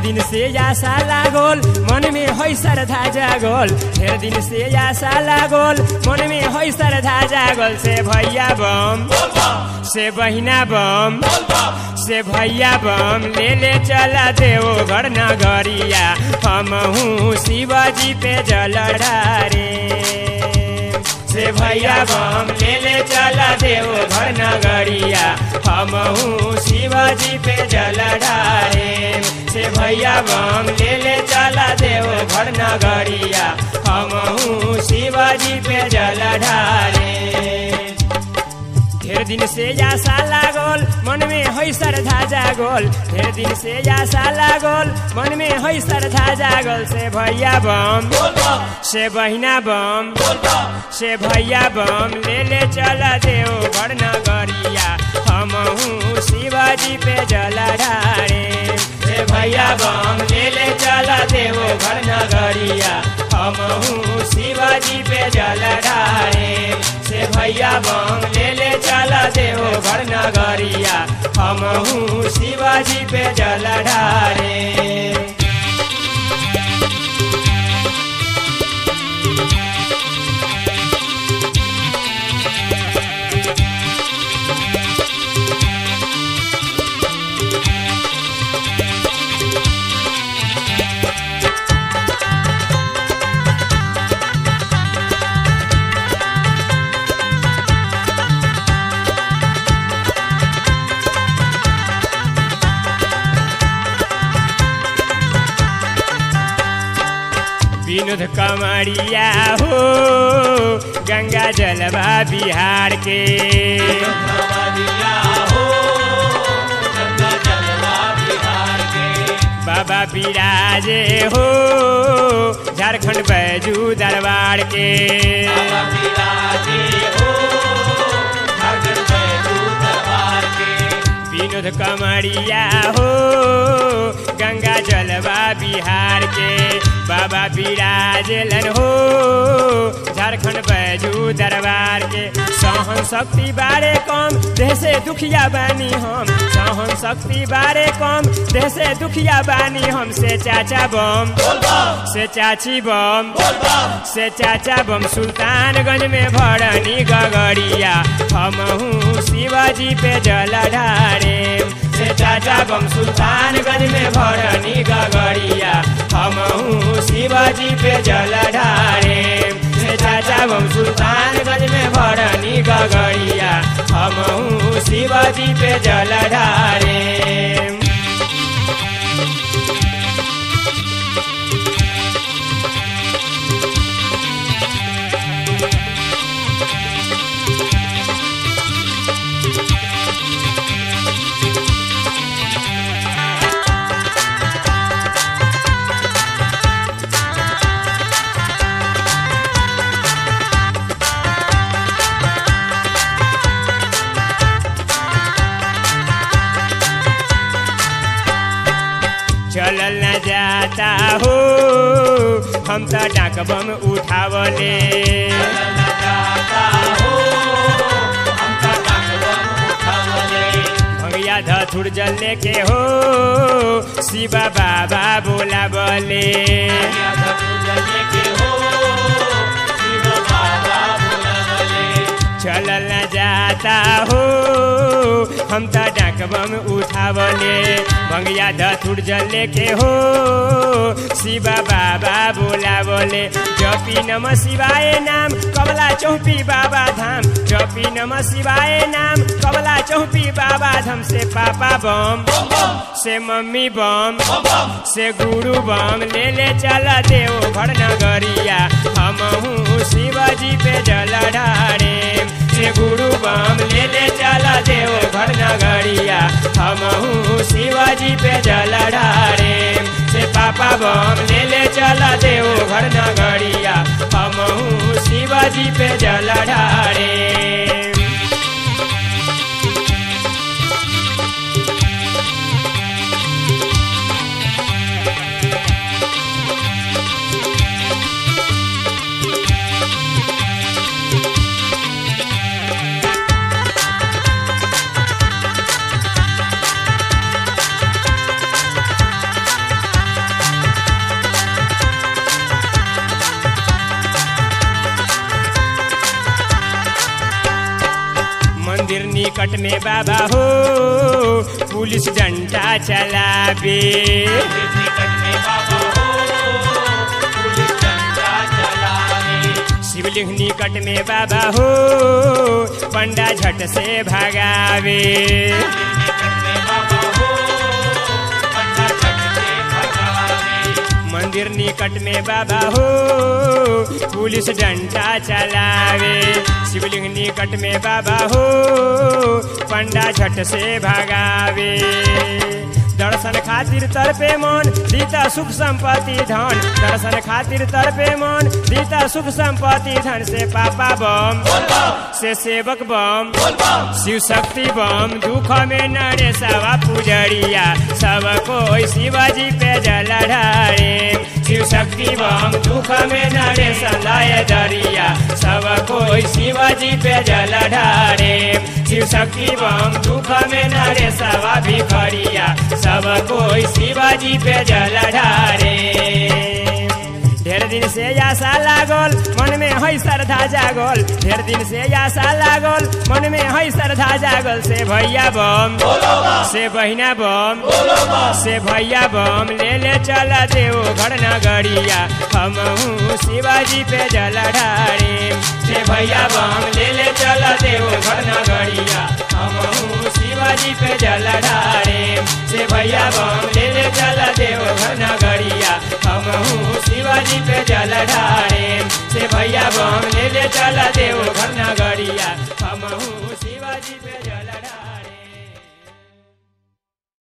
दिन से आशा लागल मन में है श्रद्धा जागल ढेर दिन से आशा लागल मन में है श्रद्धा जागल से भैया बम से बहिना बम से भैया बम ले ले चला देव घर नगरिया हम हूँ शिवाजी पे जल ढारे से भैया बम ले ले चला देव घर नगरिया हम हूँ शिवाजी पे जल ढारे से भैया बम ले ले चला देव घर नगरिया हम हूँ शिवाजी पे जल ढारे ढेर दिन से आशा लागल मन में है श्रद्धा जागल ढेर दिन से आशा लागल मन में है श्रद्धा जागल से भैया बम से बहिना बम से भैया बम ले ले चल देव घर नगरिया हम हूँ शिवाजी पे जल ढारे से भैया बम ले ले चल देव घर नगरिया हम हूँ शिवाजी पे जल ढारे से भैया बम ले ले चला देव घर नगरिया हम हूँ शिवाजी पे जल ढारे विनोद कमरिया हो गंगा जलवा बिहार के बाबा बिराजे हो झारखंड बैजू दरबार के विनोद कमरिया हो गंगा जलवा बिहार के बाबा बिराजलन हो झारखंड बैजू दरबार के सहन शक्ति बारे कम देह से दुखिया बानी हम सहन शक्ति बारे कम देह से दुखिया बानी हम से चाचा बम से चाची बम से चाचा बम सुल्तानगंज में भरनी गगरिया हम हूँ शिवाजी पे जल ढारे से चाचा बम सुल्तानगंज में भरनी गगरिया हम हूँ शिवाजी पे जल ढारे से चाचा बम सुल्तानगंज में भरनी गगरिया हम हूँ शिवाजी पे जल ढारे चलल न जाता हो हम तो डाक बम उठावले भैया धथुर जल के हो शिवा बाबा बोला बोले चलल न जाता हो हम तो डाक बम उठावले भंगिया धथुर जल के हो शिवा बाबा बोला बोले जपी नम शिवाय नाम कमला चौपी बाबा धाम जपी नम शिवाय नाम कमला चौपी बाबा धाम से पापा बम से मम्मी बम से गुरु बम ले ले चल देव घर नगरिया हम हूँ शिवाजी पे जल ढारे से गुरु बम ले ले चल देव घर नगरिया हम हूँ शिवाजी पे जल ढारे से पापा बम ले ले चल देव घर नगरिया हम हूँ शिवाजी पे जल ढारे निकट में बाबा हो पुलिस डंडा चलावे निकट में बाबा हो पुलिस डंडा चलावे शिवलिंग निकट में बाबा हो पंडा झट से भगावे निकट में बाबा हो पंडा झट से भगावे मंदिर निकट में बाबा हो पुलिस डंडा चलावे शिवलिंग निकट में बाबा हो पंडा झट से भगावे दर्शन खातिर तर पे मन दीता सुख संपत्ति धन दर्शन खातिर तर पे मन दीता सुख संपत्ति धन से पापा बम से सेवक बम शिव शक्ति बम दुख में नरे सवा पुजरिया सब कोई शिवाजी पे जल ढारे शिव शक्ति बम दुख में नरे सलाय दरिया सब कोई शिवाजी पे जल ढारे शिव शक्ति बम दुख में नरे सवा भिखरिया सब कोई शिवाजी पे जल ढारे ढेर दिन से आशा लागल मन में है श्रद्धा जागल ढेर दिन से आशा लागल मन में है श्रद्धा जागल से भैया बम से बहिना बम से भैया बम ले ले चल देव घर नगरिया हम शिवाजी पे जल ढारे से भैया बम ले ले चल देव घर नगरिया हम शिवाजी पे जल ढारे से भैया बम ले ले चल देव घर नगरिया हम शिवाजी पे जल ढारे से भैया बम ले ले चल